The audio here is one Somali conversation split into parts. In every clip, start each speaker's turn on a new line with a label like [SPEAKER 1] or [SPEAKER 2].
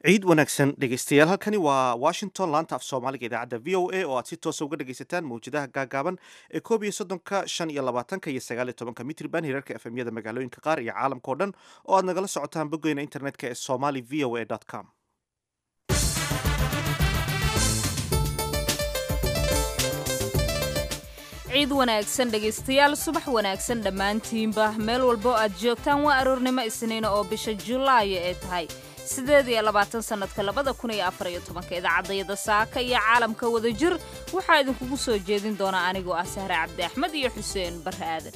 [SPEAKER 1] ciid wanaagsan dhegeystayaal halkani waa washington laanta af soomaaliga idaacadda v o a oo aad si toosa uga dhegeysataan mawjadaha gaagaaban ee koob iyo soddonka shan iyo labaatanka iyo sagaal iyo tobanka mitriban hirarka efemyada magaalooyinka qaar iyo caalamka o dhan oo aad nagala socotaan boggeena internetka ee somali v o a com
[SPEAKER 2] ciid wanaagsan dhegaystayaal subax wanaagsan dhammaantiinba meel walbo aad joogtaan waa aroornimo isniina oo bisha julaayo ee tahay sideed iyo labaatan sannadka labada kun iyo afar iyo tobanka idaacadayada saaka iyo caalamka wada jir waxaa idinkugu soo jeedin doonaa anigoo ah sahre cabdi axmed iyo xuseen barre aadan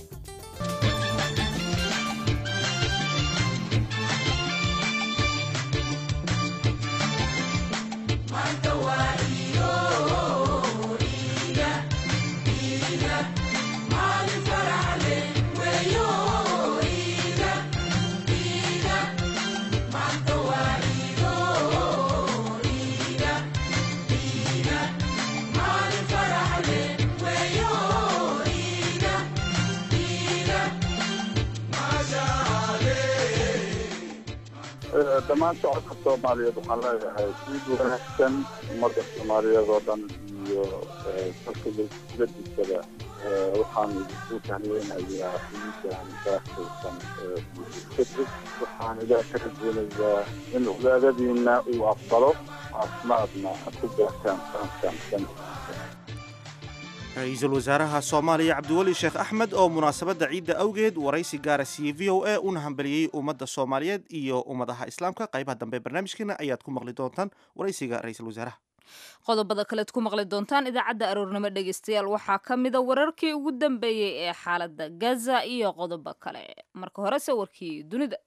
[SPEAKER 3] dhammaan shacabka soomaaliyeed waxaan leeyahay ciid wanaagsan ummadda soomaaliyeed oo dhan iyo dalka ladiisaba waxaan idinku tahniyeynayaa ciidan baakaysan fitri waxaan ilaah ka rajeynayaa in cibaadadiina uu aqbalo caafimaadna ku gaartaan sanadkan sanadkiisa
[SPEAKER 1] ra-iisul wasaaraha soomaaliya cabdiweli sheekh axmed oo munaasabadda ciidda awgeed waraysi gaara siiyey v o a una hambaliyey ummadda soomaaliyeed iyo ummadaha islaamka qaybaha dambe barnaamijkeena ayaad ku maqli doontaan waraysiga ra-iisul wasaaraha
[SPEAKER 2] qodobada kalead ku maqli doontaan idaacadda aroornimo dhegaystayaal waxaa ka mida wararkii ugu dambeeyey ee xaaladda gaza iyo qodobo kale marka horese warkii dunida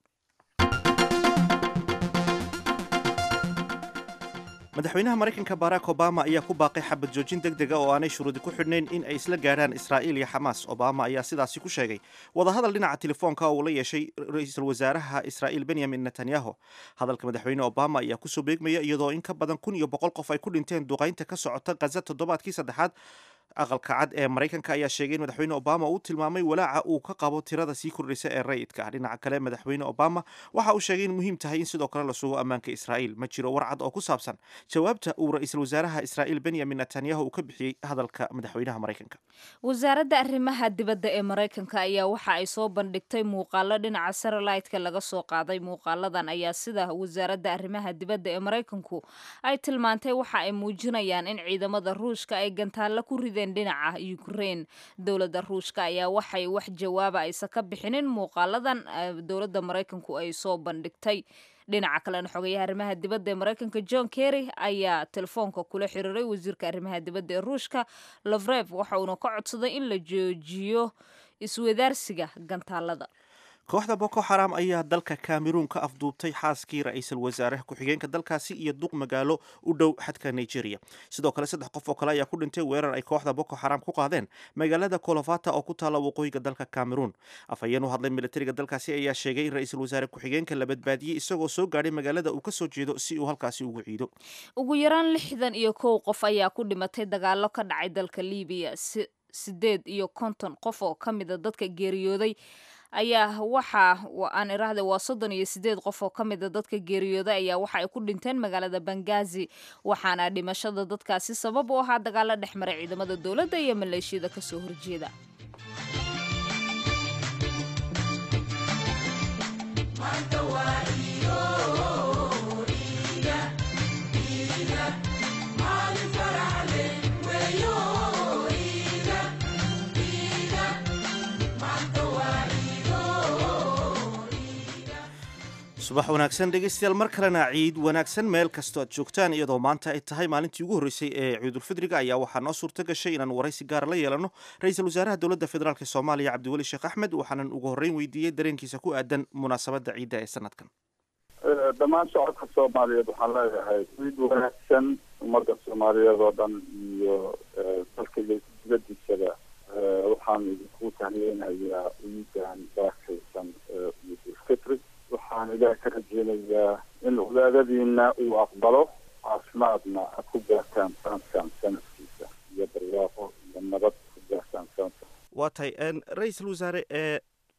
[SPEAKER 1] madaxweynaha maraykanka barack obama ayaa ku baaqay xabad joojin deg dega oo aanay shuruudi ku xidhnayn in ay isla gaadhaan israa'iil iyo xamaas obama ayaa sidaasi ku sheegay wadahadal dhinaca telefoonka oo uu la yeeshay ra-iisul wasaaraha israa'iil benyamin netanyahu hadalka madaxweyne obama ayaa kusoo beegmaya iyadoo in ka badan kun iyo boqol qof ay ku dhinteen duqaynta ka socota khaza toddobaadkii saddexaad aqalka cad ee maraykanka ayaa sheegay in madaxweyne obama uu tilmaamay walaaca uu ka qabo tirada sii kordhaysa ee rayidka ah dhinaca kale madaxweyne obama waxa uu sheegay in muhiim tahay in sidoo kale la sugo ammaanka israa'iil ma jiro warcad oo ku saabsan jawaabta uu ra-iisul wasaaraha israa'iil benyamin netanyahu uu ka bixiyey hadalka madaxweynaha maraykanka
[SPEAKER 2] wasaaradda arrimaha dibadda ee maraykanka ayaa waxa ay soo bandhigtay muuqaalo dhinaca saralaydka laga soo qaaday muuqaaladan ayaa sida wasaaradda arrimaha dibadda ee maraykanku ay tilmaantay waxa ay muujinayaan in ciidamada ruushka ay gantaalla ku rideen dhinaca ukraine dowladda ruushka ayaa waxay wax jawaaba aysan ka bixinin muuqaaladan dowladda maraykanku ay soo bandhigtay dhinaca kalena xogayaha arrimaha dibadda ee maraykanka john kerry ayaa telefoonka kula xiriiray wasiirka arrimaha dibadda ee ruushka lovrev waxa uuna ka codsaday in la joojiyo iswadaarsiga gantaalada
[SPEAKER 1] kooxda boko xaram ayaa dalka cameroon ka afduubtay xaaskii ra-iisul wasaare ku-xigeenka dalkaasi iyo duq magaalo u dhow xadka nigeria sidoo kale saddex qof oo kale ayaa ku dhintay weerar ay kooxda boko xaram ku qaadeen magaalada kolofata oo ku taalla waqooyiga dalka cameroon afhayeen u hadlay militariga dalkaasi ayaa sheegay in ra-iisul wasaare ku-xigeenka la badbaadiyey isagoo soo gaadhay magaalada uu kasoo jeedo si uu halkaasi ugu ciido
[SPEAKER 2] ugu yaraan lixdan iyo kow qof ayaa ku dhimatay dagaalo ka dhacay dalka libiya sideed iyo konton qof oo ka mida dadka geeriyooday ayaa waxa aan iraahday waa soddon iyo sideed qof oo ka mida dadka geeriyooday ayaa waxa ay ku dhinteen magaalada bangazi waxaana dhimashada dadkaasi sabab u ahaa dagaalo dhex maray ciidamada dowladda iyo maleeshiyada kasoo horjeeda
[SPEAKER 1] subax wanaagsan dhegeystayaal mar kalena ciid wanaagsan meel kastoo aad joogtaan iyadoo maanta ay tahay maalintii ugu horreysay ee ciidulfidriga ayaa waxaa noo suurto gashay inaan waraysi gaara la yeelano ra-iisul wasaaraha dowladda federaalk soomaaliya cabdiweli sheekh axmed waxaanan ugu horreyn weydiiyey dareenkiisa ku aadan munaasabadda ciidda ee sanadkan
[SPEAKER 3] dhammaan shacabka soomaaliyeed waxaan leeyahay ciid wanaagsan ummadda soomaaliyeed oo dhan iyo dalka ladiisaba waxaan idinku tahniyeynayaa ciidan baakaysan fitri waxaan ilaah ka rajeynayaa in cibaadadiina uu aqbalo caafimaadna ad ku gaartaan sanadkan sanadkiisa iyo barwaaqo iyo nabad ku gaartaan sanadka
[SPEAKER 1] waa tahay ra-iisul wasaare ee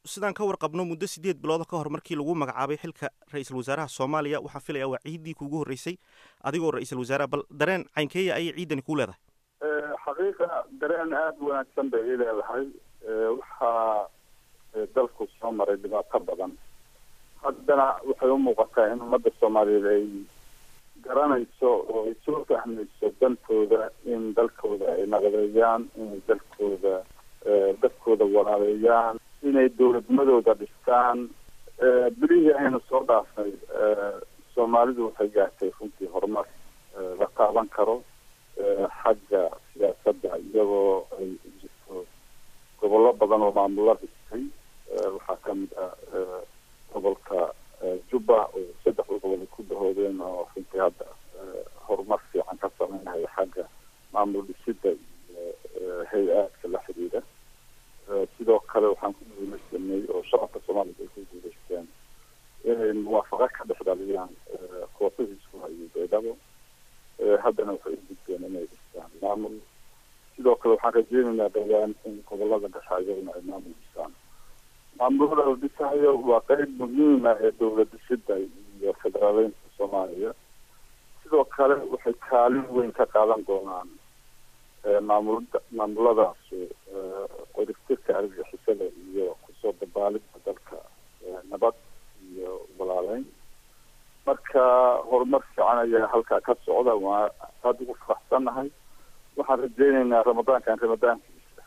[SPEAKER 1] sidaan ka warqabno muddo sideed bilooda ka hor markii lagu magacaabay xilka ra-iisul wasaaraha soomaaliya waxaan filaya waa ciiddii kuugu horreysay adigoo ra-iisul wasaaraha bal dareen caynkeeya ayay ciidani kuu leedahay
[SPEAKER 3] xaqiiqa dareen aada u wanaagsan bay ii leedahay waxaa dalku soo maray dhibaato badan haddana waxay u muuqataa in ummadda soomaaliyeed ay garanayso oo ay soo fahmayso dantooda in dalkooda ay naqdeeyaan inay dalkooda dadkooda walaaleeyaan inay dowladnimadooda dhistaan bilihii aynu soo dhaafnay soomaalidu waxay gaartay runtii horumar la taaban karo xagga siyaasadda iyagoo ay jirto gobollo badan oo maamulo dhistay waxaa kamid ah gobolka jubba oo saddexda gobol ay ku dahoodeen oo runtii hadda horumar fiican ka sameynaya xagga maamul dhisida iyo hay-aadka la xidhiidha sidoo kale waxaan ku guuleysanay oo shacabka soomaalida ay ku guuleysteen inay muwaafaqo ka dhex dhaliyaan koofadiiskuha iyo beedhabo haddana waxay u gudbeen inay dhistaan maamul sidoo kale waxaan rajeynaynaa dhowaan in gobolada dhexaayaguna ay maamul dhistaan maamulada la dhisayo waa qeyb muhiima ee dowlad dhisida iyo federaaleynta soomaaliya sidoo kale waxay kaalin weyn ka qaadan doonaan maamulada maamuladaas qoriftirka argixisada iyo kusoo dabaalida dalka nabad iyo walaaleyn marka horumar fiican ayaa halkaa ka socda waa aada ugu faraxsannahay waxaan rajeyneynaa ramadaankan ramadaankiisa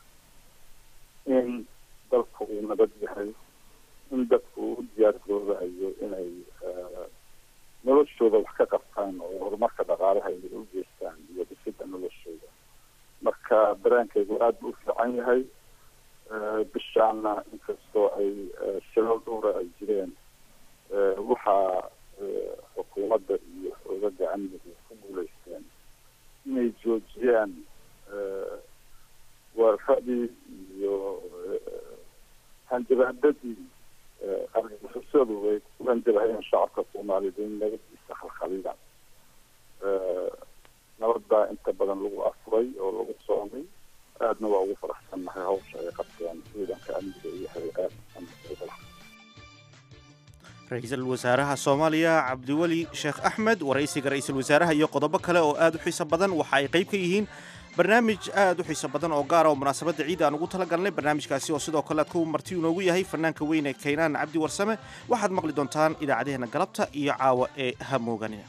[SPEAKER 3] in dalku uu nabad yahay in dadku uu u diyaar garoobayo inay noloshooda wax ka qabtaan oo horumarka dhaqaalaha ay u geystaan iyo dhisida noloshooda marka dareenkaygu aada buu u fiican yahay bishaana inkastoo ay shilal dhowra ay jireen waxaa xukuumadda iyo xoogaga amnigu ku guuleysteen inay joojiyaan weeraradii iyo hanjabaadadii argagixisadu ay ku hanjabahayeen shacabka soomaaliyeed in nabadiisa khalkhaliyaan nabadbaa inta badan lagu afuray oo lagu soomay aadna waa ugu faraxsannahay hawsha ay qabteen ciidanka amniga iyo hay-aad
[SPEAKER 1] ra-iisul wasaaraha soomaaliya cabdiweli sheekh axmed waraysiga ra-iisul wasaaraha iyo qodobo kale oo aad u xiiso badan waxa ay qayb ka yihiin barnaamij aad u xiiso badan oo gaara oo munaasabadda ciidda aan ugu tala galnay barnaamijkaasi oo sidoo kale aad ku marti inoogu yahay fanaanka weyne kaynaan cabdi warsame waxaad maqli doontaan idaacadeheena galabta iyo caawa ee hamooganina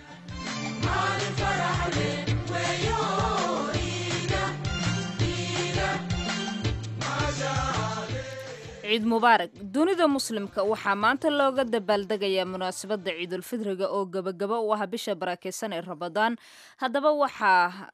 [SPEAKER 2] ciid mubaarak dunida muslimka waxaa maanta looga dabaaldegayaa munaasabadda ciidulfidriga oo gebagaba u ah bisha barakeysan ee ramadaan haddaba waxa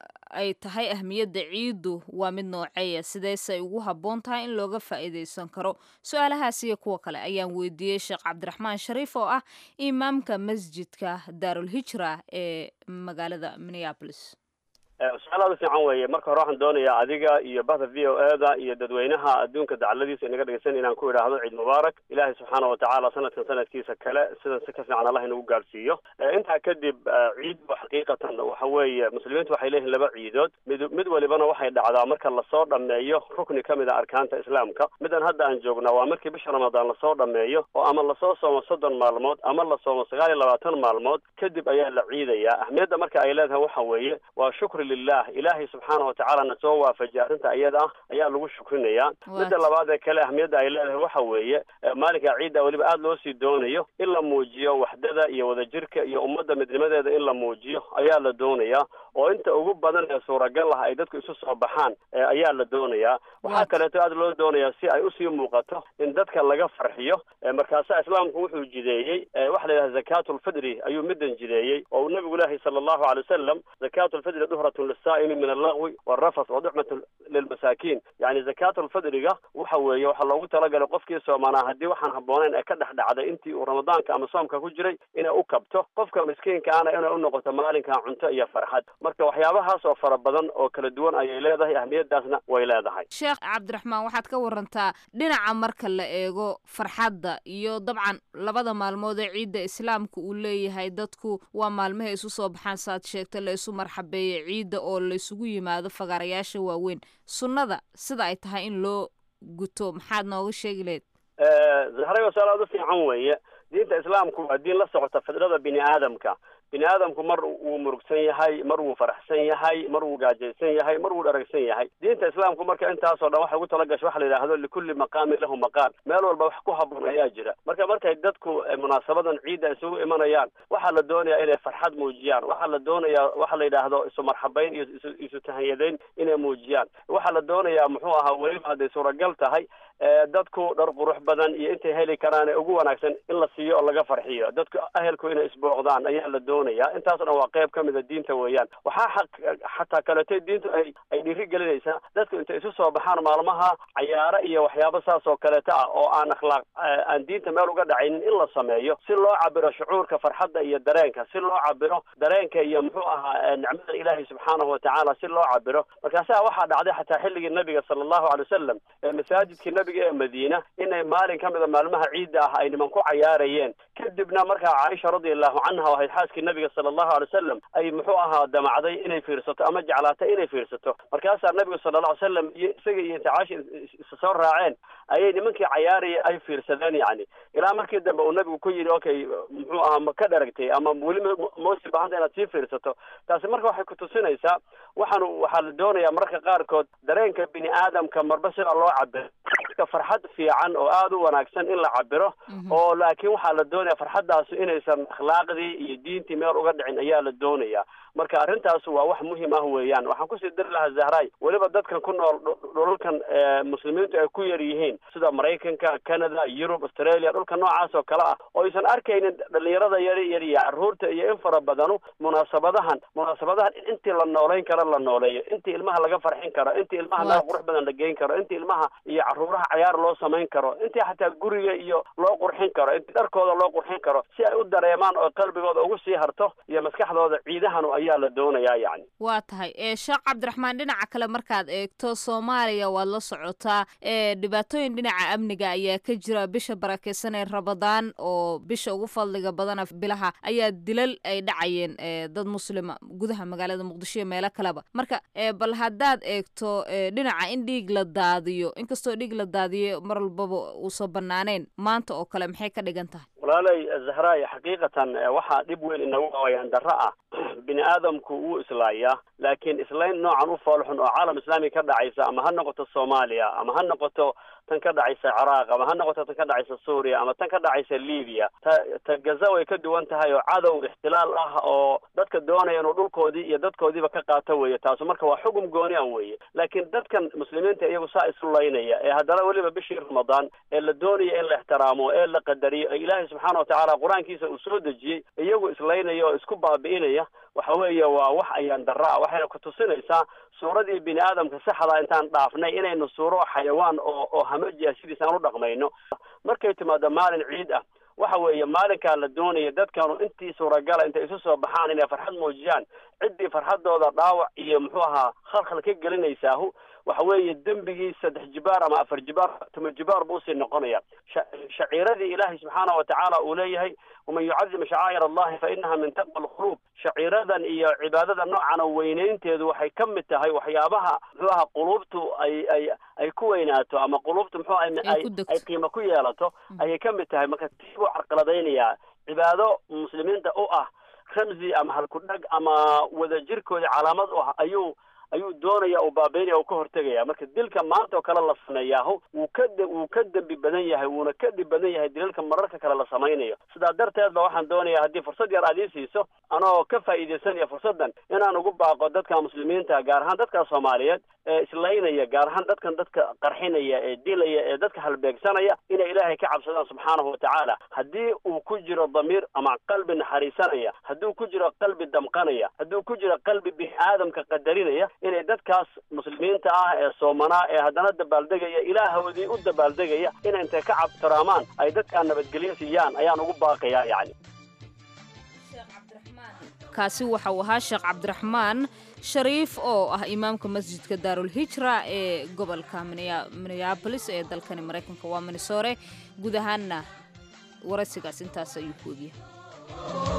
[SPEAKER 2] ay tahay ahmiyadda ciiddu waa mid nooceeya sideesay ugu habboon tahay in looga faa'iidaysan karo su-aalahaas iyo kuwa kale ayaan weydiiyey sheekh cabdiraxmaan shariif oo ah imaamka masjidka daarulhijra ee magaalada minneabolis
[SPEAKER 4] su-aal aada u fiican weeye marka hore waxaan doonayaa adiga iyo bahda v o e da iyo dadweynaha adduunka dacaladiisa inaga dhegeysan inaan ku idhaahdo ciid mubaarak ilaahay subxaana watacaala sanadkan sanadkiisa kale sidan si ka fiican allah inagu gaadhsiiyo intaa kadib ciiddu xaqiiqatan waxa weeye muslimiintu waxay leeyihin laba ciidood mid mid walibana waxay dhacdaa marka lasoo dhameeyo rukni ka mid a arkaanta islaamka midan hadda aan joognaa waa markii bisha ramadaan lasoo dhameeyo oo ama lasoo soomo soddon maalmood ama la soomo sagaal iyo labaatan maalmood kadib ayaa la ciidayaa ahmiyadda marka ay leedahay waxa weeye waa shukri lilah ilaahay subxaana watacaala na soo waafajiyay arrinta iyada ah ayaa lagu shukrinayaa midda labaad ee kale ahmiyadda ay leedahay waxa weeye maalinka ciidda weliba aada loo sii doonayo in la muujiyo waxdada iyo wadajirka iyo ummadda midnimadeeda in la muujiyo ayaa la doonayaa oo inta ugu badan ee suuragal ah ay dadku isu soo baxaan ayaa la doonayaa waxaa kaleeto aada loo doonayaa si ay usii muuqato in dadka laga farxiyo markaasaa islaamku wuxuu jideeyey waxa la yidhaha zakaatulfidri ayuu middan jideeyey oo nabigu ilaahi sala allahu alay wasalam zakaatulfidri duhratun lisaa'imi min allagwi walrafas wa duxmatun lilmasaakiin yani zakaatulfidriga waxa weeye waxaa loogu talagalay qofkii soomanaa haddii waxaan habbooneyn ee ka dhex dhacday intii uu ramadaanka ama soomka ku jiray inay u kabto qofka miskiinkaana inay u noqoto maalinkaa cunto iyo farxad marka waxyaabahaas oo fara badan oo kala duwan ayay leedahay ahmiyadaasna way leedahay
[SPEAKER 2] sheekh cabdiraxmaan waxaad ka warantaa dhinaca marka la eego farxadda iyo dabcan labada maalmood ee ciidda islaamka uu leeyahay dadku waa maalmahay isu soo baxaan saaad sheegta la isu marxabeeya ciidda oo la isugu yimaado fagaarayaasha waaweyn sunnada sida ay tahay in loo guto maxaad nooga sheegi lahayd
[SPEAKER 4] zahray oo salaad u fiican weeye diinta islaamku waa diin la socota fidrada bini aadamka bini aadamku mar wuu murugsan yahay mar wuu faraxsan yahay mar wuu gaajaysan yahay mar wuu dharagsan yahay diinta islaamku marka intaasoo dhan waxay ugu talagashay waxa la yidhaahdo likulli maqaamin lahu maqaal meel walba wax ku haboon ayaa jira marka markay dadku munaasabadan ciidda isugu imanayaan waxaa la doonayaa inay farxad muujiyaan waxaa la doonayaa waxa la yidhaahdo isu marxabayn iyo isu isu tahanyadayn inay muujiyaan waxaa la doonayaa muxuu ahaa weliba hadday suuragal tahay dadku dhar qurux badan iyo intay heli karaan ee ugu wanaagsan in la siiyo oo laga farxiyo dadku ahelku inay isbooqdaan ayaa la doonaya intaasoo dhan waa qayb ka mida diinta weeyaan waxaa xaq xataa kaleetay diintu ay ay dhiiri gelinaysaa dadku intay isu soo baxaan maalmaha cayaaro iyo waxyaabo saas oo kaleeta ah oo aan akhlaaq aan diinta meel uga dhacaynin in la sameeyo si loo cabiro shucuurka farxadda iyo dareenka si loo cabiro dareenka iyo muxuu ahaa nicmada ilaahay subxaanahu watacaala si loo cabiro markaasaa waxaa dhacday xataa xilligii nabiga sala allahu alay wasalam ee masaajidkii nabiga ee madiina inay maalin ka mida maalmaha ciidda ah ay niman ku cayaarayeen kadibna markaa caaisha radiallahu canha oo ahayd xaaskii nabiga sala allahu alay wasalam ay muxuu ahaa damacday inay fiirsato ama jeclaatay inay fiirsato markaasaa nabigu sala alla alay salam iyo isaga iyo inta caaisha isa soo raaceen ayay nimankii cayaaraya ay fiirsadeen yacni ilaa markii dambe uu nabigu ku yidhi okay muxuu ahaa ma ka dharagtay ama weli moosi baahanta inaad sii fiirsato taasi marka waxay kutusinaysaa waxaanu waxaa la doonayaa mararka qaarkood dareenka bini aadamka marba sida loo cabiro ka farxad fiican oo aada u wanaagsan in la cabiro oo laakiin waxaa la doonaya farxaddaasi inaysan akhlaaqdii iyo diintii meel uga dhicin ayaa la doonaya marka arrintaas waa wax muhiim ah weeyaan waxaan kusii dari lahaa zahray weliba dadkan ku nool dhulalkan muslimiintu ay ku yar yihiin sida maraykanka canada yurub australia dhulka noocaas oo kale ah oo aysan arkaynin dhalinyarada yari yar iyo carruurta iyo in fara badanu munaasabadahan munaasabadahan intii la nooleyn karo la nooleeyo intii ilmaha laga farxin karo intii ilmaha meel qurux badan la geyn karo intii ilmaha iyo carruuraha cayaar loo samayn karo intii xataa guriga iyo loo qurxin karo intii dharkooda loo qurxin karo si ay u dareemaan oo qalbigooda ugu sii harto iyo maskaxdooda ciidahanu ayaa la doonayaa yacni
[SPEAKER 2] waa tahay ee sheekh cabdiraxmaan dhinaca kale markaad eegto soomaaliya waad la socotaa ee dhibaatooyin dhinaca amniga ayaa ka jira bisha barakeysan ee rabadaan oo bisha ugu fadliga badana bilaha ayaa dilal ay dhacayeen ee dad muslima gudaha magaalada muqdisho iyo meelo kaleba marka ee bal haddaad eegto ee dhinaca in dhiig la daadiyo inkastoo dhiig la daadiyo mar walbaba uusan banaanayn maanta oo kale maxay ka dhigan tahay
[SPEAKER 4] walaalay zahraay xaqiiqatan waxaa dhib weyn inagu awayaan darro ah bini aadamku wuu islaayaa laakiin islayn noocan u foolxun oo caalam islaami ka dhacaysa ama ha noqoto soomaaliya ama ha noqoto tan ka dhacaysa ciraaq ama ha noqoto tan ka dhacaysa suuriya ama tan ka dhacaysa libiya ta ta gaza way ka duwan tahay oo cadow ixtilaal ah oo dadka doonaya inuu dhulkoodii iyo dadkoodiiba ka qaato weeye taasu marka waa xugum gooni an weeye laakiin dadkan muslimiinta iyagu saa isu laynaya ee haddana weliba bishii ramadaan ee la doonaya in la ixtiraamo ee la qadariyo ee ilaahay subxaana watacaala qur-aankiisa uu soo dejiyey iyagu islaynaya oo isku baabi'inaya waxa weeye waa wax ayaan darro ah waxayna kutusinaysaa suuradii bini aadamka saxda intaan dhaafnay inaynu suuro xayawaan oo oo hamaji ah sidiis aan u dhaqmayno markay timaado maalin ciid ah waxa weeye maalinkaa la doonaya dadkanu intii suuragala intay isu soo baxaan inay farxad muujiyaan ciddii farxadooda dhaawac iyo muxuu ahaa khalkhal ka gelinaysaahu waxa weeye dembigii saddex jibaar ama afar jibaar tuma jibaar buu usii noqonaya shaciiradii ilaahay subxaana watacaala uu leeyahay waman yucadim shacaa'ir allahi fa inaha min taqwa alquluub shaciiradan iyo cibaadada noocana weynaynteedu waxay ka mid tahay waxyaabaha muxuu aha quluubtu ay ay ay ku weynaato ama quluubtu muxuu ay ay qiimo ku yeelato ayay ka mid tahay marka tii buu carqaladaynayaa cibaado muslimiinta u ah ramzi ama halkudhag ama wadajirkooda calaamad u ah ayuu ayuu doonaya uu baabeynaya uu ka hortegaya marka dilka maanta oo kale la sameeyaahu wuu ka wuu ka dembi badan yahay wuuna ka dhib badan yahay dilalka mararka kale la samaynayo sidaa darteed ba waxaan doonayaa haddii fursad yar aad ii siiso anoo ka faa'iidaysanaya fursaddan inaan ugu baaqo dadka muslimiinta gaar ahaan dadka soomaaliyeed ee islaynaya gaar ahaan dadkan dadka qarxinaya ee dilaya ee dadka halbeegsanaya inay ilaahay ka cabsadaan subxaanahu watacaala haddii uu ku jiro damiir ama qalbi naxariisanaya hadduu ku jiro qalbi damqanaya hadduu ku jiro qalbi bini aadamka qadarinaya inay dadkaas muslimiinta ah ee soomanaa ee haddana dabaaldegaya ilaahoodii u dabaaldegaya inay intay ka cabtiraamaan ay dadkaa nabadgelyo siiyaan ayaan ugu baaqayaa yacni
[SPEAKER 2] kaasi waxa uu ahaa sheekh cabdiraxmaan shariif oo ah imaamka masjidka daarulhijra ee gobolka minneabolis ee dalkani maraykanka waa minnesore guud ahaanna waraysigaas intaas ayuu ku ogyahay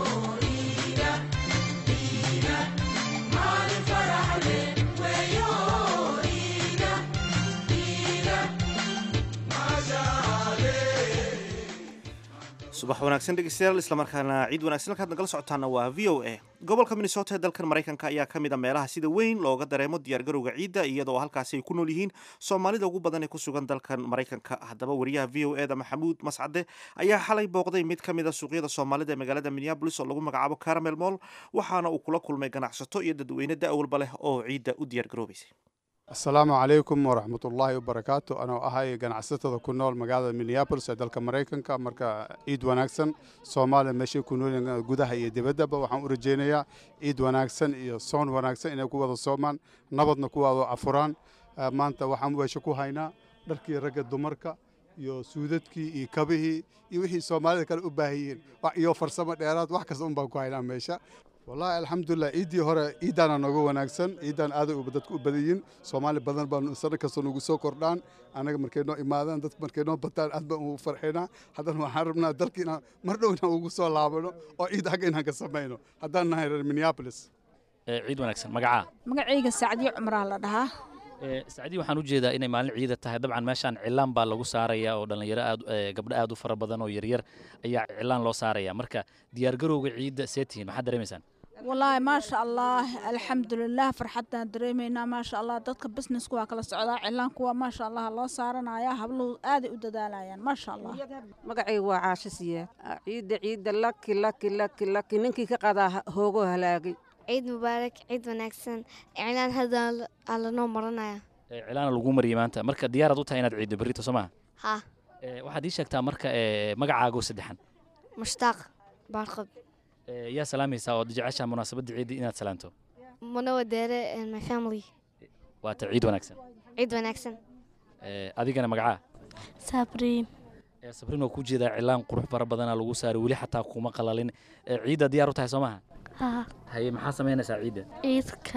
[SPEAKER 1] subax wanaagsan dhegeystayaal islamarkaana ciid wanaagsan halkaad nagala socotaana waa v o a gobolka minnesota ee dalkan maraykanka ayaa ka mid a meelaha sida weyn looga dareemo diyaargarowga ciidda iyadoo halkaasi ay ku nool yihiin soomaalida ugu badan ee ku sugan dalkan maraykanka haddaba wariyaha v o eda maxamuud mascade ayaa xalay booqday mid ka mid a suuqyada soomaalida ee magaalada minneabolis oo lagu magacaabo caramel moll waxaana uu kula kulmay ganacsato iyo dadweyne da-walba leh oo ciidda u diyaargaroobaysay
[SPEAKER 5] asalaamu calaykum waraxmatullaahi wabarakaatu anoo ahay ganacsatada ku nool magaalada minneabolis ee dalka maraykanka marka ciid wanaagsan soomaaliya meeshay ku noolyihiin gudaha iyo dibaddaba waxaan u rajaynayaa ciid wanaagsan iyo soon wanaagsan inay ku wada soomaan nabadna ku wada afuraan maanta waxaan weesha ku haynaa dharkii ragga dumarka iyo suudadkii iyo kabihii iyo wixii soomaalida kale u baahan yihiin iyo farsamo dheeraad wax kasta un baan ku haynaa meesha wallaahi alxamdulilah ciiddii hore ciiddaana nooga wanaagsan ciiddaan aaday dadka u badan yihiin soomaali badan baan sano kasta nagu soo kordhaan annaga markay noo imaadaan dadka markay noo bataan aad baan ugu farxinaa haddana waxaan rabnaa dalka inaan mar dhow inaan ugu soo laabano oo ciid xagga inaan ka samayno haddaan nahay reer minneapolis
[SPEAKER 6] ciid wanaagsan magacaa
[SPEAKER 7] magacayga sacdiyo cumraa la dhahaa
[SPEAKER 6] sacdii waxaan u jeedaa inay maalin ciida tahay dabcan meeshaan cilaan baa lagu saaraya oo dhallinyaro aad gabdho aad u fara badan oo yaryar ayaa cilaan loo saaraya marka diyaargarowga ciidda see tihiin maxaad dareemaysaan
[SPEAKER 7] wallaahi maasha allah alxamdulilah farxaddaan dareemaynaa maasha allah dadka businesska waa kala socdaa cilaanku waa maasha allah loo saaranaya habluhu aaday u dadaalayaan maasha allah
[SPEAKER 8] magacayga waa caasho siyaad ciidda ciidda laki laki laki laki ninkii ka qadaa hoogoo halaagay
[SPEAKER 9] ciid mubaarak ciid wanaagsan cilaan hadda aa lanoo maranaya
[SPEAKER 6] cilaana lagu mariyay maanta marka diyaaraad u tahay inaad ciiddo berrito soo maha
[SPEAKER 9] ha
[SPEAKER 6] waxaad ii sheegtaa marka magacaago saddexan
[SPEAKER 9] mushtaaq baarqab
[SPEAKER 6] yaa salaamaysaa ood jeceshaa munaasabadda ciidda inaad salaanto
[SPEAKER 9] muna wadeere my family
[SPEAKER 6] waata ciid wanaagsan
[SPEAKER 9] ciid wanaagsan
[SPEAKER 6] adigana magacaa
[SPEAKER 9] sabriin
[SPEAKER 6] sabriin waa ku jeedaa cilaan qurux fara badana lagu saaray weli xataa kuma qalalin ciidda diyaar u tahay soo maha haye maxaa samaynaysaa ciidda
[SPEAKER 9] ciidka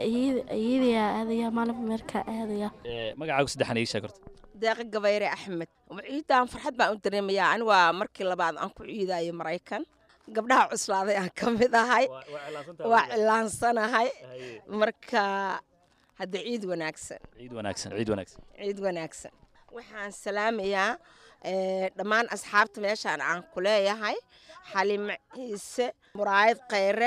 [SPEAKER 9] ciidayaa aadaya maalin meerkaa aadaya
[SPEAKER 6] magacaagu saddexan ii sheeg horta
[SPEAKER 10] deeqa gabayre axmed ciidan farxad baan u dareemayaa ani waa markii labaad aan ku ciidayo maraykan gabdhaha cuslaaday aan ka mid ahay waa cilaansanahay marka hadda ciid wanaagsan
[SPEAKER 6] ciid wanaagsan ciid wanaagsan
[SPEAKER 10] ciid wanaagsan waxaan salaamayaa dhammaan asxaabta meeshaan aan ku leeyahay xalimo ciise muraayad khayre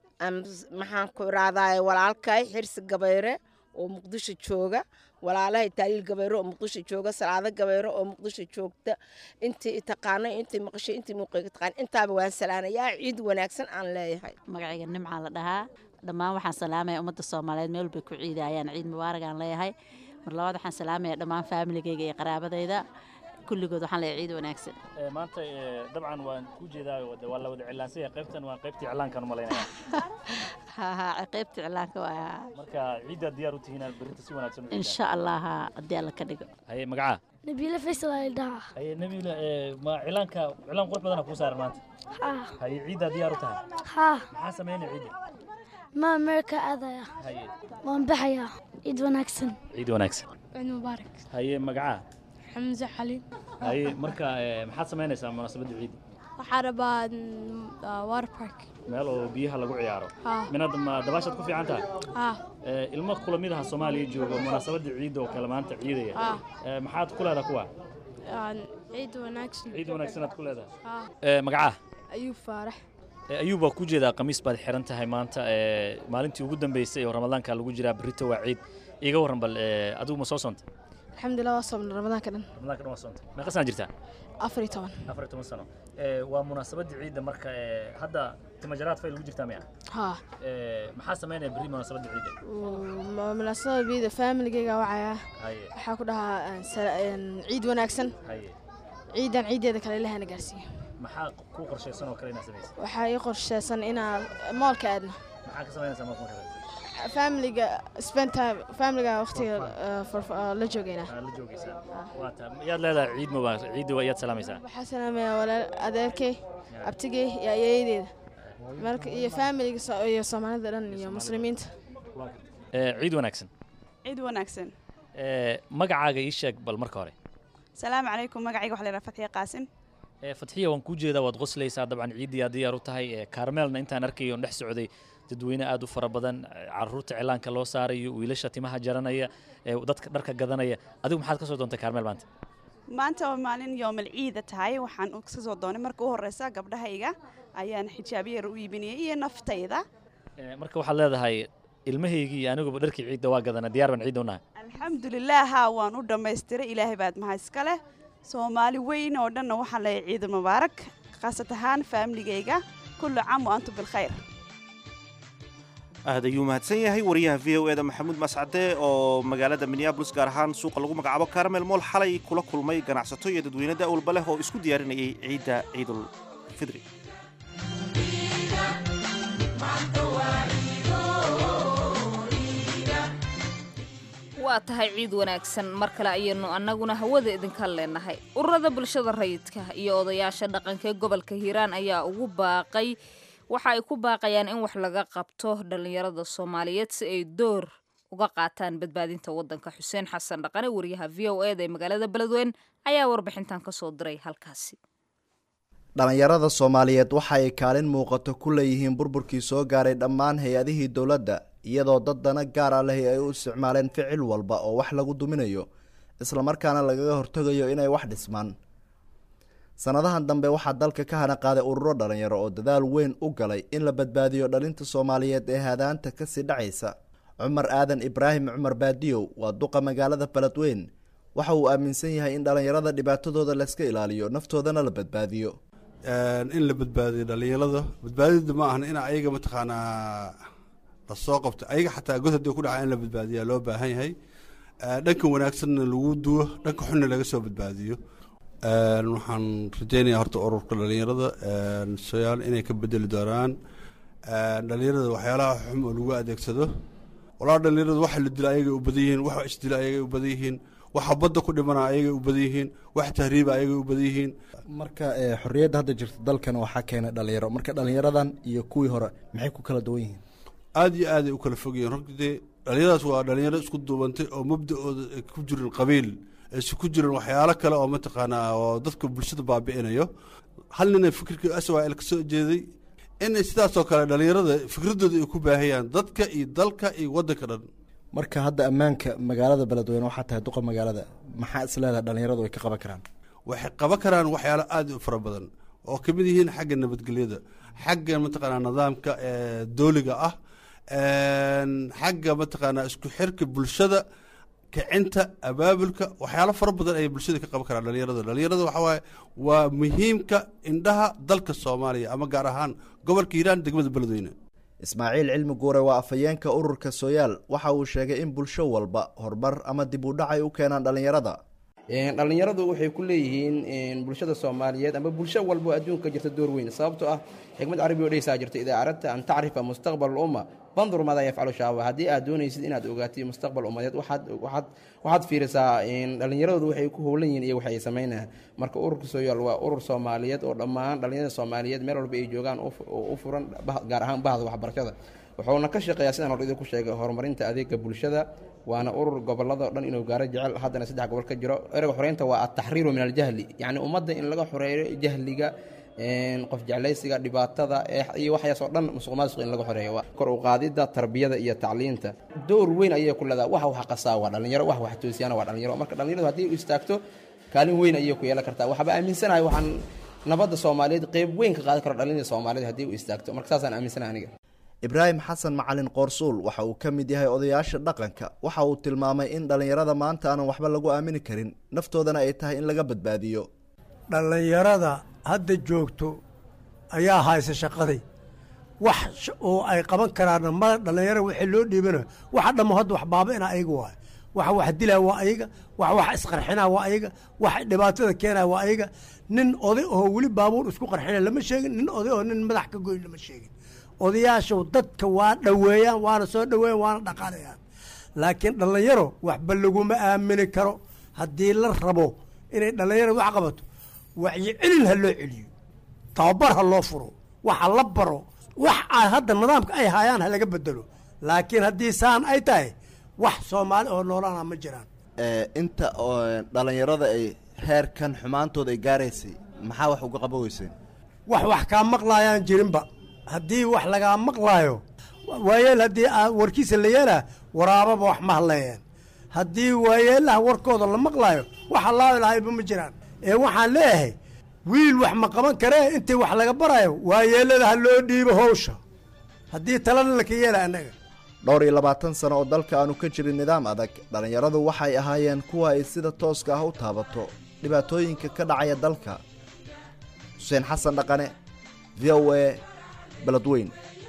[SPEAKER 10] maxaan ku iraadaa walaalkay xirsi gabayre oo muqdisho jooga walaalahay taaliil gabayro oo muqdisho jooga salaado gabayro oo muqdisho joogta intii taqaanay intii maqashay intii muuqayga taqaan intaaba waan salaanayaa ciid wanaagsan aan leeyahay
[SPEAKER 11] magacayga nimcaa la dhahaa dhammaan waxaan salaamaya ummadda soomaaliyeed meel bay ku ciidayaan ciid mubaarak aan leeyahay mar labaad waxaan salaamaya dhammaan faamiligayga iyo qaraabadayda kulligood waxaan leeyahay ciid wanaagsan
[SPEAKER 6] maanta dabcan waan ku jeedaa waa la wada cilaansaya qaybtan waa qaybtii cilaankan u malaynaya
[SPEAKER 11] ha qaybta cilaanka waa
[SPEAKER 6] marka ciidda diyaar u tihiin inaad berrinta si wanaagsan
[SPEAKER 11] insha allah haddii alla ka dhigo
[SPEAKER 6] haye magacaa
[SPEAKER 9] nabiila faysal ay dhahaa
[SPEAKER 6] haye nabiila ma cilaanka cilaan qurux badana kuu saaran maanta haye ciiddaa diyaar u tahay
[SPEAKER 9] haa
[SPEAKER 6] maxaa samaynaya ciidda
[SPEAKER 9] ma ameerika aadaya
[SPEAKER 6] haye
[SPEAKER 9] waan baxayaa ciid wanaagsan
[SPEAKER 6] ciid wanaagsan
[SPEAKER 9] ciid mubaarak
[SPEAKER 6] haye magacaa
[SPEAKER 9] xamse xaliin
[SPEAKER 6] haye marka maxaad samaynaysaa munaasabadda ciidda
[SPEAKER 9] waxaa rabaa water park
[SPEAKER 6] meel oo biyaha lagu ciyaaro
[SPEAKER 9] haa
[SPEAKER 6] minaad ma dabaashaad ku fiican tahay
[SPEAKER 9] haa
[SPEAKER 6] ilmo kula mid aha soomaaliya jooga munaasabadda ciidda oo kale maanta ciidaya
[SPEAKER 9] haa
[SPEAKER 6] maxaad ku leedahay kuwa
[SPEAKER 9] ciid wanaagsan
[SPEAKER 6] ciid wanaagsan aad ku leedahay
[SPEAKER 9] haa
[SPEAKER 6] magacaa
[SPEAKER 9] ayuu faarax
[SPEAKER 6] ayuub waa ku jeedaa khamiis baad xiran tahay maanta maalintii ugu dambeysay oo ramadaanka lagu jiraa berrito waa ciid iiga warran bal adigu ma soo soontay
[SPEAKER 9] alxamdulilah waa soomna ramadaanka dhan
[SPEAKER 6] ramadaanka dhan waa soontay meeqa sana jirtaa
[SPEAKER 9] afar iyo toban
[SPEAKER 6] afar iyo toban sano waa munaasabadda ciidda marka hadda timajaraad fay lagu jirtaa miya
[SPEAKER 9] haa
[SPEAKER 6] maxaa samaynaya berri munaasabadda ciidda
[SPEAKER 9] munaasabada biida faamiligayga wacaya
[SPEAKER 6] haye
[SPEAKER 9] waxaa ku dhahaa ciid wanaagsan
[SPEAKER 6] haye
[SPEAKER 9] ciidan ciideeda kale ilahana gaarsiiyo
[SPEAKER 6] maxaa ku qorshaysan oo kale inaad samaysa
[SPEAKER 9] waxaa ii qorshaysan inaan moolka aadno
[SPEAKER 6] maxaa ka samaynaysaa marka marka
[SPEAKER 9] faamiliga spend time faamiliga waqtiga la joogayna
[SPEAKER 6] la joogaysaa waata yaad leedahay ciid mubaarak ciidda waa iyaad salaamaysaa
[SPEAKER 9] waxaa salaamaya walaal adeerkay abtigay iyo ayeeyadeeda marka iyo faamiliga iyo soomaalida dhan iyo muslimiinta
[SPEAKER 6] ciid wanaagsan
[SPEAKER 12] ciid wanaagsan
[SPEAKER 6] magacaaga ii sheeg bal marka hore
[SPEAKER 12] salaamu calaykum magacayga waxa la yidhaha fatxiya qaasim
[SPEAKER 6] fatxiya waan kuu jeedaa waad qoslaysaa dabcan ciiddii aad diyaar u tahay kaarmeelna intaan arkayo on dhex socday dadweyne aad u fara badan caruurta cilaanka loo saarayo wiilasha timaha jaranaya dadka dharka gadanaya adigu maxaad ka soo doontay kaarmeel maanta
[SPEAKER 12] maanta oo maalin yoomal ciida tahay waxaan ka soo doonay marka u horeysa gabdhahayga ayaan xijaabyar u iibinayay iyo naftayda
[SPEAKER 6] marka waxaad leedahay ilmahaygii iyo aniguba dharkii ciidda waa gadana diyaar baan ciidda u nahay
[SPEAKER 12] alxamdulilah haa waan u dhammaystiray ilaahay baad maha iska leh soomaali weyn oo dhanna waxaan leeyahay ciid mubaarak khaasat ahaan faamiligayga kullu caam wa antum bilkhayr
[SPEAKER 1] aad ayuu mahadsan yahay wariyaha v o eda maxamuud mascade oo magaalada minneabolis gaar ahaan suuqa lagu magacaabo karamel mool xalay kula kulmay ganacsato iyo dadweyne da'walba leh oo isku diyaarinayay ciidda ciidul fidri
[SPEAKER 2] waa tahay ciid wanaagsan mar kale ayaynu annaguna hawada idinka leenahay ururada bulshada rayidka iyo odayaasha dhaqanka ee gobolka hiiraan ayaa ugu baaqay waxa ay ku baaqayaan in wax laga qabto dhallinyarada soomaaliyeed si ay door uga qaataan badbaadinta waddanka xuseen xasan dhaqane wariyaha v o eda ee magaalada beledweyne ayaa warbixintan ka soo diray halkaasi
[SPEAKER 13] dhallinyarada soomaaliyeed waxa ay kaalin muuqato ku leeyihiin burburkii soo gaaray dhammaan hay-adihii dowladda iyadoo dad dana gaar ah lehi ay u isticmaaleen ficil walba oo wax lagu duminayo islamarkaana lagaga hortegayo inay wax dhismaan sanadahan dambe waxaa dalka ka hana qaaday ururo dhalinyaro oo dadaal weyn u galay in la badbaadiyo dhalinta soomaaliyeed ee hadaanta kasii dhacaysa cumar aadan ibraahim cumar baadiyow waa duqa magaalada beledweyn waxa uu aaminsan yahay in dhalinyarada dhibaatadooda layska ilaaliyo naftoodana la badbaadiyo
[SPEAKER 14] in la badbaadiyo dhalinyarada badbaadida ma ahna in ayaga mataqaanaa lasoo qabto ayaga xataa god hadii ku dhaca in la badbaadiya loo baahan yahay dhanka wanaagsanna lagu duwo dhanka xunna laga soo badbaadiyo waxaan rajeynayaa horta ururka dhalinyarada soyaal inay ka bedeli doonaan dhalinyarada waxyaalaha xum oo lagu adeegsado walaa dhalinyarada waxa la dila ayagay u badan yihiin waxa isdila ayagay u badan yihiin waxa badda ku dhimana ayagay u badan yihiin wax tahriiba ayagay u badan yihiin
[SPEAKER 13] marka xorriyadda hadda jirta dalkan waxaa keenay dhalinyaro marka dhalinyaradan iyo kuwii hore maxay ku kala duwan yihiin
[SPEAKER 14] aada iyo aad ay u kala fog yihiin runtii dhalinyaradaas waa dhalinyaro isku duubantay oo mabda-ooda ay ku jirin qabiil aysan ku jirin waxyaalo kale oo mataqaanaa oo dadka bulshada baabi'inayo hal nina fikirka aswal ka soo jeeday inay sidaasoo kale dhalinyarada fikradooda ay ku baahayaan dadka iyo dalka iyo waddanka dhan
[SPEAKER 13] marka hadda ammaanka magaalada beledweyne waxaa tahay duqa magaalada maxaa is leedahay dhalinyaradu ay ka qaban karaan
[SPEAKER 14] waxay qaban karaan waxyaalo aada u fara badan oo ka mid yihiin xagga nabadgelyada xagga mataqaanaa nidaamka dooliga ah xagga mataqaanaa isku xirka bulshada kicinta abaabulka waxyaalo fara badan ayay bulshada ka qaban karaan dhalinyarada dhalinyarada waxaa waaye waa muhiimka indhaha dalka soomaaliya ama gaar ahaan gobolka hiiraan degmada beledweyne
[SPEAKER 13] ismaaciil cilmi guure waa afhayeenka ururka sooyaal waxa uu sheegay in bulsho walba horumar ama dib u dhac ay u keenaan dhalinyarada
[SPEAKER 15] dhalinyaradu waxay ku leeyihiin bulshada soomaaliyeed ama bulsho walba oo adduunka jirta door weyn sababtoo ah xikmad carabi oo dhehaysaa jirta idaa aradta an tacrifa mustaqbal umma bandur maadaa yafcalu shaaba haddii aad doonaysid inaad ogaatid mustaqbal ummadeed waxaad waxaad waxaad fiirisaa dhallinyaradoodu waxay ku howlan yihiin iyo waxay samaynayaan marka ururka sooyaal waa urur soomaaliyeed oo dhammaan dhallinyarada soomaaliyeed meel walba ay joogaan u furan gaar ahaan bahda waxbarashada wuxuuna ka shaqeeyaa sidaan hor idinku sheegay horumarinta adeega bulshada waana urur gobolada o dhan inuu gaaro jecel haddana saddex gobol ka jiro ereyga xoreynta waa ataxriiru min aljahli yacni ummadda in laga xoreeyo jahliga qof jeclaysiga dhibaatada iyo waxyaasoo dhan musuq maasuq in laga xoreeyo kor u qaadidda tarbiyada iyo tacliinta door weyn ayay ku leedahay wax wax qasaa waa dhalinyaro wax wax toosiyana waa dhalinyaro marka dhalinyaradu haddii u istaagto kaalin weyn ayay ku yeelan kartaa waxba aaminsanahay waxaan nabadda soomaaliyeed qeyb weyn ka qaadan karo dhalinyarada soomaaliyeed haddii u istaagto marka saasaan aaminsanahay aniga
[SPEAKER 13] ibraahim xasan macalin qoorsuul waxa uu ka mid yahay odayaasha dhaqanka waxa uu tilmaamay in dhallinyarada maanta aanan waxba lagu aamini karin naftoodana ay tahay in laga badbaadiyo
[SPEAKER 16] dhallinyarada hadda joogto ayaa haysa shaqadii wax oo ay qaban karaanna ma dhallinyara wixii loo dhiibana waxa dhammo hadda wax baaba'ina ayaga waay waxa wax dilaa waa ayaga wax wax isqarxinaa waa ayaga wax dhibaatada keenaa waa ayaga nin oday oo weli baabuur isku qarxina lama sheegin nin oday oo nin madax ka goyn lama sheegin odayaashu dadka waa dhoweeyaan waana soo dhoweeyaan waana dhaqaalayaan laakiin dhallinyaro waxba laguma aamini karo haddii la rabo inay dhallinyaro wax qabato wacyi celin ha loo celiyo tababar ha loo furo waxa la baro wax a hadda nidaamka ay hayaan ha laga bedelo laakiin haddii saan ay tahay wax soomaali oo noolaana ma jiraan
[SPEAKER 13] inta dhallinyarada ay heerkan xumaantooda ay gaaraysay maxaa wax uga qaba weyseen
[SPEAKER 16] wax wax kaa maqlaayaan jirinba haddii wax lagaa maqlaayo waayeel haddii warkiisa la yeelaa waraababa wax ma hadleeyeen haddii waayeelaha warkooda la maqlaayo wax allaahi lahayba ma jiraan ee waxaan leeyahay wiil wax ma qaban karee intii wax laga barayo waayeelada ha loo dhiibo howsha haddii talana laka yeela annaga
[SPEAKER 13] dhowr iyo labaatan sano oo dalka aanu ka jirin nidaam adag dhallinyaradu waxay ahaayeen kuwa ay sida tooska ah u taabato dhibaatooyinka ka dhacaya dalka xuseen xasan dhaqane v o a beledweyn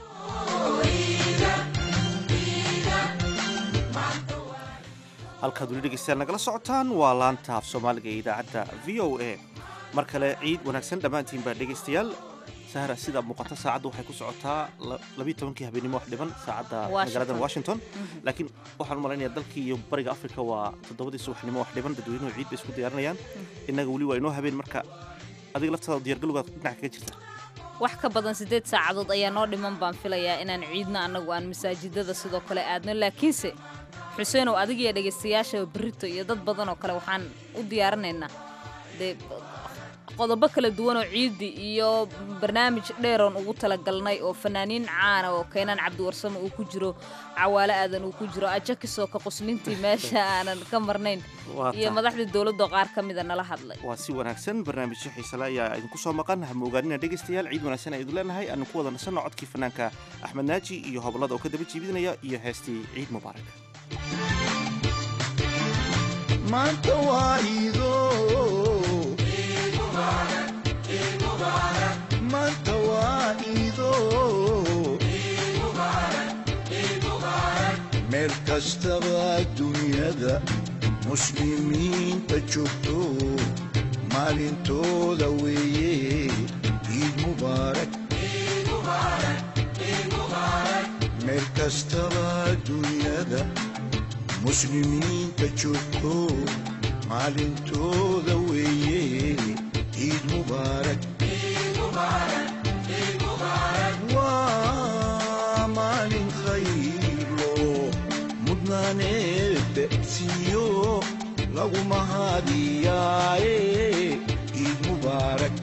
[SPEAKER 1] halkaad weli dhegeystayaal nagala socotaan waa laanta af soomaaliga ee idaacadda v o a mar kale ciid wanaagsan dhammaantiin baa dhegeystayaal sahra sida muuqata saacadda waxay ku socotaa labiiyo tobankii habeenimo wax dhiban saacadda magaalada washington laakiin waxaan u malaynayaa dalkii iyo bariga afrika waa toddobadii subaxnimo wax dhiban dadweynuhu ciid bay isku diyaarinayaan innaga weli waa inoo habeen marka adiga laftaada diyargalowgaad dhinac kaga jirta
[SPEAKER 2] wax ka badan siddeed saacadood ayaa noo dhiman baan filayaa inaan ciidna annagu aan masaajidada sidoo kale aadno laakiinse xuseenow adigiyo dhegaystayaasha berrito iyo dad badan oo kale waxaan u diyaarinaynaa dee qodobo kala duwan oo ciidi iyo barnaamij dheeroon ugu talagalnay oo fanaaniin caana oo keenaan cabdiwarsamo uu ku jiro cawaale aadan uu ku jiro ajakisoo ka qoslintii meesha aanan ka marnayn iyo madaxdii dowladda qaar ka mida nala hadlay
[SPEAKER 1] waa si wanaagsan barnaamijyo xiisale ayaa idinku soo maqan hama ogaanina dhegaystayaal ciid wanaagsan ayaan idin leenahay aanu ku wada nasanno codkii fanaanka axmed naaji iyo hobolada oo ka daba jiibinaya iyo heestii ciid mubaarak
[SPEAKER 17] maanta waa iido maanta waa iido meel kastaba dunyada muslimiinta joogto maalintooda weeye ciid mubaarak meel kastaba dunyada muslimiinta joogto maalintooda weeye ciid mubaarak waa maalin khaylo mudnaaneedda siiyo lagu mahadiyaaye ciid mubaarak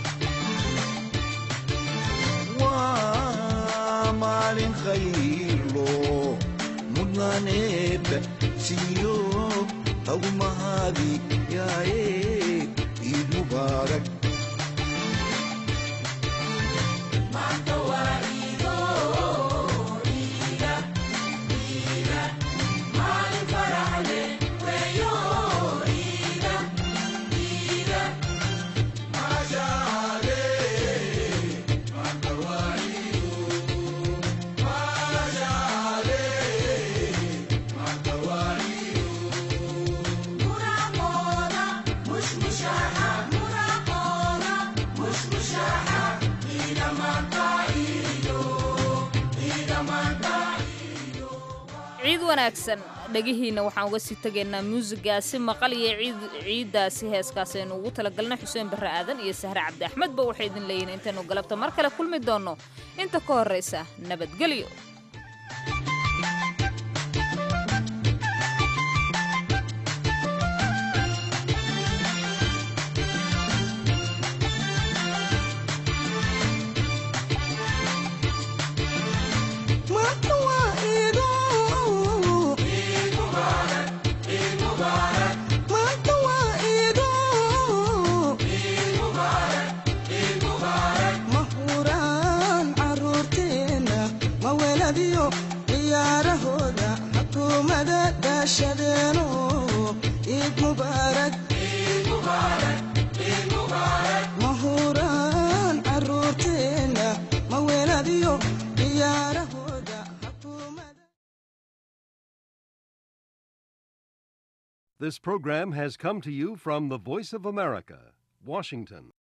[SPEAKER 17] waa maalin khaylo mudnaaneedda siiyo lagu mahadiyaaye ciid mubaarak
[SPEAKER 2] ciid wanaagsan dhegihiina waxaan uga sii tegaynaa muusigaasi maqal iyo ciid ciiddaasi heeskaasi aynu ugu talagalnay xuseen barre aadan iyo sahre cabdi axmedba waxay idin leeyihin intaynu galabta mar kale kulmi doonno inta ka horraysa nabadgelyo mahuraan caruurteena ma weeladiyo ciyaarahooda
[SPEAKER 18] This program has come to you from the Voice of America, Washington.